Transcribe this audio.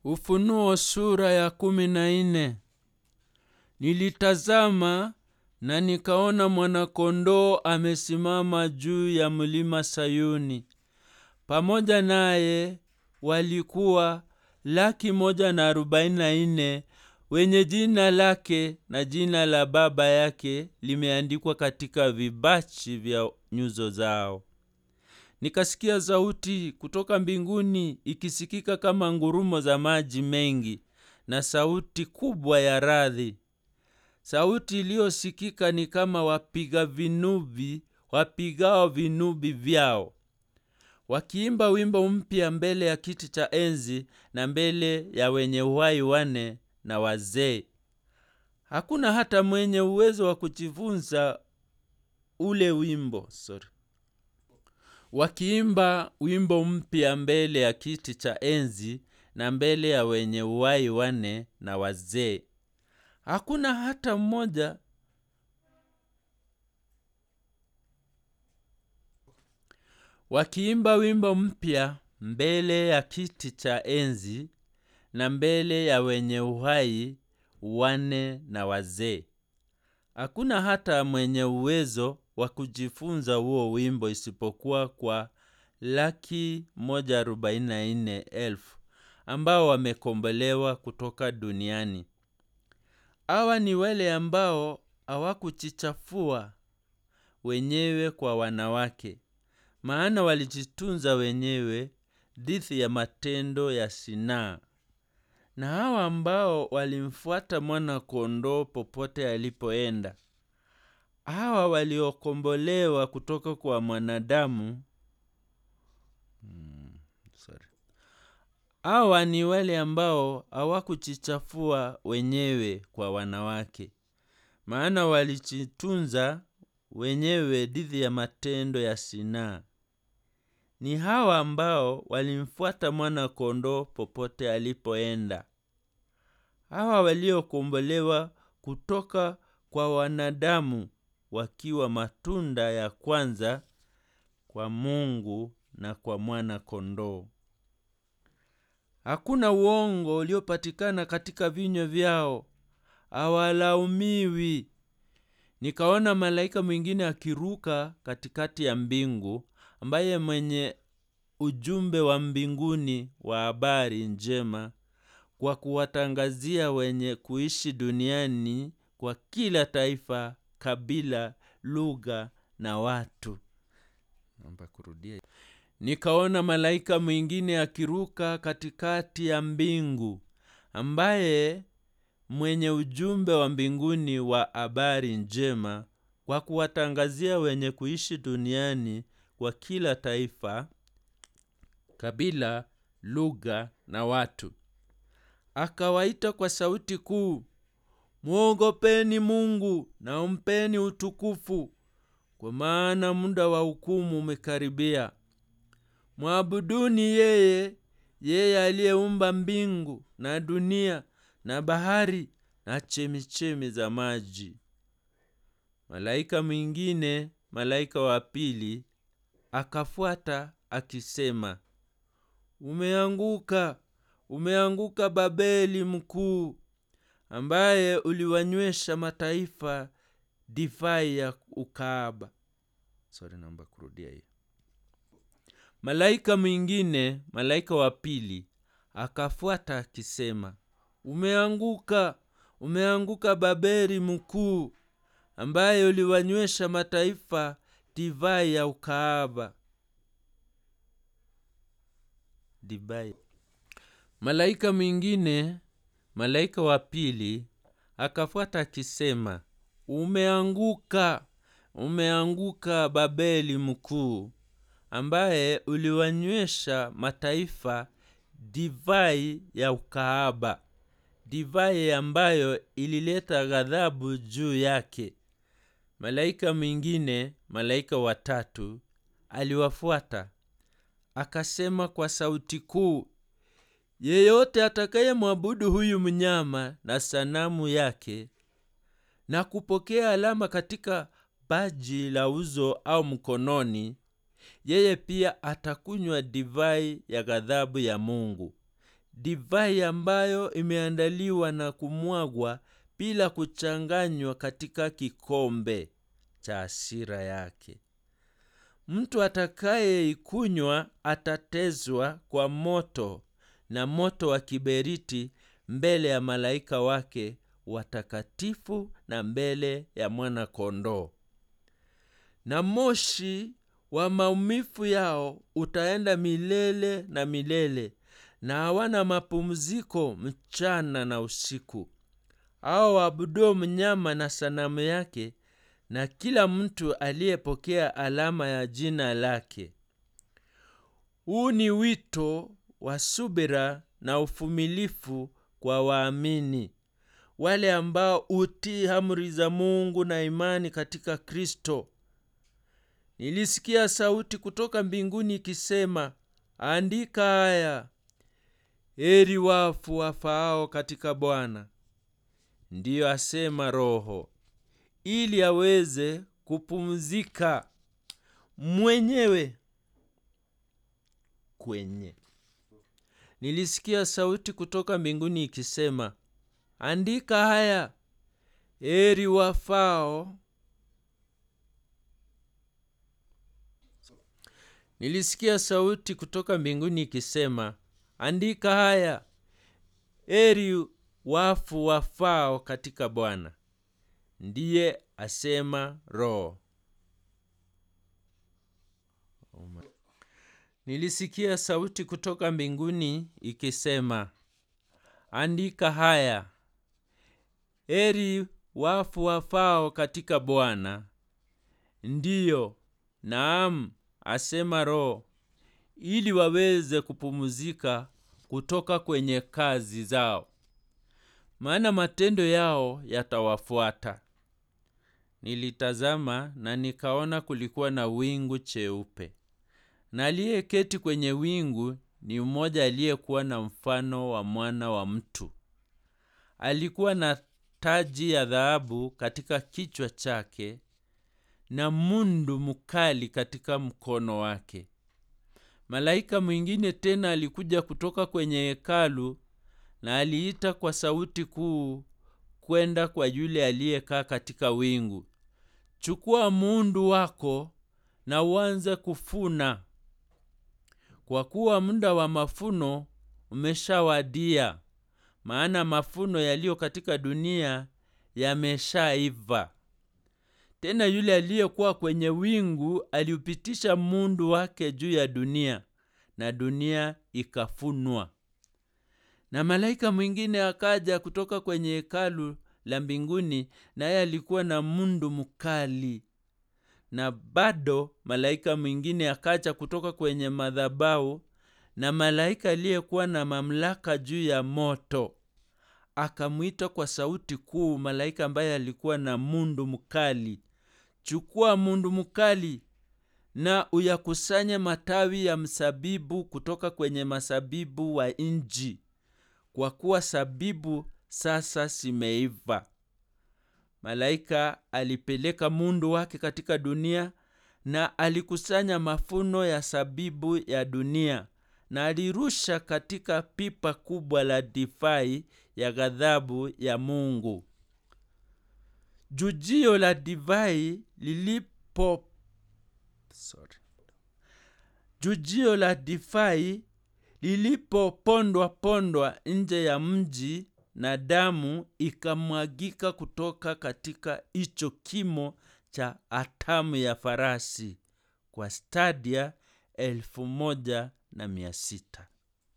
Ufunuo sura ya kumi na nne. Nilitazama na nikaona mwanakondoo amesimama juu ya mlima Sayuni. Pamoja naye walikuwa laki moja na arobaini na nne wenye jina lake na jina la baba yake limeandikwa katika vibachi vya nyuso zao. Nikasikia sauti kutoka mbinguni ikisikika kama ngurumo za maji mengi na sauti kubwa ya radi. Sauti iliyosikika ni kama wapiga vinubi wapigao vinubi vyao, wakiimba wimbo mpya mbele ya kiti cha enzi na mbele ya wenye uhai wane na wazee. Hakuna hata mwenye uwezo wa kujifunza ule wimbo sorry wakiimba wimbo mpya mbele ya kiti cha enzi na mbele ya wenye uhai wane na wazee. Hakuna hata mmoja wakiimba wimbo mpya mbele ya kiti cha enzi na mbele ya wenye uhai wane na wazee. Hakuna hata mwenye uwezo wa kujifunza huo wimbo isipokuwa kwa laki moja arobaini na nne elfu ambao wamekombolewa kutoka duniani. Hawa ni wale ambao hawakujichafua wenyewe kwa wanawake, maana walijitunza wenyewe dhidi ya matendo ya sinaa, na hawa ambao walimfuata mwana-kondoo popote alipoenda. Hawa waliokombolewa kutoka kwa mwanadamu hmm, sorry. Hawa ni wale ambao hawakujichafua wenyewe kwa wanawake, maana walijitunza wenyewe dhidi ya matendo ya sinaa. Ni hawa ambao walimfuata mwana-kondoo popote alipoenda. Hawa waliokombolewa kutoka kwa wanadamu wakiwa matunda ya kwanza kwa Mungu na kwa mwana-kondoo. Hakuna uongo uliopatikana katika vinywa vyao, hawalaumiwi. Nikaona malaika mwingine akiruka katikati ya mbingu, ambaye mwenye ujumbe wa mbinguni wa habari njema kwa kuwatangazia wenye kuishi duniani kwa kila taifa, kabila, lugha na watu. Naomba kurudia. Nikaona malaika mwingine akiruka katikati ya mbingu, ambaye mwenye ujumbe wa mbinguni wa habari njema kwa kuwatangazia wenye kuishi duniani kwa kila taifa, kabila, lugha na watu. Akawaita kwa sauti kuu, mwogopeni Mungu na umpeni utukufu, kwa maana muda wa hukumu umekaribia. Mwabuduni yeye, yeye aliyeumba mbingu na dunia na bahari na chemichemi za maji. Malaika mwingine, malaika wa pili, akafuata akisema, umeanguka, umeanguka Babeli mkuu, ambaye uliwanywesha mataifa divai ya ukaaba. Sorry, naomba kurudia hiyo. Malaika mwingine, malaika wa pili, akafuata akisema, umeanguka, umeanguka Babeli mkuu, ambaye uliwanywesha mataifa divai ya ukaaba. Divai. Malaika mwingine, malaika wa pili, akafuata akisema, umeanguka, umeanguka Babeli mkuu, ambaye uliwanywesha mataifa divai ya ukaaba, divai ambayo ilileta ghadhabu juu yake. Malaika mwingine, malaika watatu, aliwafuata akasema kwa sauti kuu, yeyote atakaye mwabudu huyu mnyama na sanamu yake na kupokea alama katika paji la uso au mkononi, yeye pia atakunywa divai ya ghadhabu ya Mungu, divai ambayo imeandaliwa na kumwagwa bila kuchanganywa katika kikombe cha hasira yake mtu atakayeikunywa atatezwa kwa moto na moto wa kiberiti mbele ya malaika wake watakatifu na mbele ya mwana kondoo na moshi wa maumivu yao utaenda milele na milele na hawana mapumziko mchana na usiku hao waabuduo mnyama na sanamu yake na kila mtu aliyepokea alama ya jina lake huu ni wito wa subira na uvumilifu kwa waamini wale ambao hutii amri za mungu na imani katika kristo nilisikia sauti kutoka mbinguni ikisema andika haya heri wafu wafaao katika bwana ndiyo asema roho ili aweze kupumzika mwenyewe kwenye nilisikia sauti kutoka mbinguni ikisema andika haya heri wafao nilisikia sauti kutoka mbinguni ikisema andika haya heri wafu wafao katika bwana ndiye asema roho nilisikia sauti kutoka mbinguni ikisema andika haya heri wafu wafao katika bwana ndiyo naam asema roho ili waweze kupumzika kutoka kwenye kazi zao maana matendo yao yatawafuata nilitazama na nikaona kulikuwa na wingu cheupe na aliyeketi kwenye wingu ni mmoja aliyekuwa na mfano wa mwana wa mtu alikuwa na taji ya dhahabu katika kichwa chake na mundu mkali katika mkono wake malaika mwingine tena alikuja kutoka kwenye hekalu na aliita kwa sauti kuu kwenda kwa yule aliyekaa katika wingu chukua muundu wako na uanze kufuna kwa kuwa muda wa mafuno umeshawadia maana mafuno yaliyo katika dunia yameshaiva tena yule aliyekuwa kwenye wingu aliupitisha mundu wake juu ya dunia na dunia ikafunwa na malaika mwingine akaja kutoka kwenye hekalu la mbinguni naye alikuwa na mundu mkali na bado malaika mwingine akaja kutoka kwenye madhabau na malaika aliyekuwa na mamlaka juu ya moto akamwita kwa sauti kuu malaika ambaye alikuwa na mundu mkali chukua mundu mkali na uyakusanye matawi ya msabibu kutoka kwenye masabibu wa nji kwa kuwa sabibu sasa zimeiva malaika alipeleka mundu wake katika dunia na alikusanya mafuno ya sabibu ya dunia na alirusha katika pipa kubwa la divai ya ghadhabu ya mungu jujio la divai lilipo Sorry. jujio la divai lilipopondwa pondwa nje ya mji na damu ikamwagika kutoka katika hicho kimo cha atamu ya farasi kwa stadia elfu moja na mia sita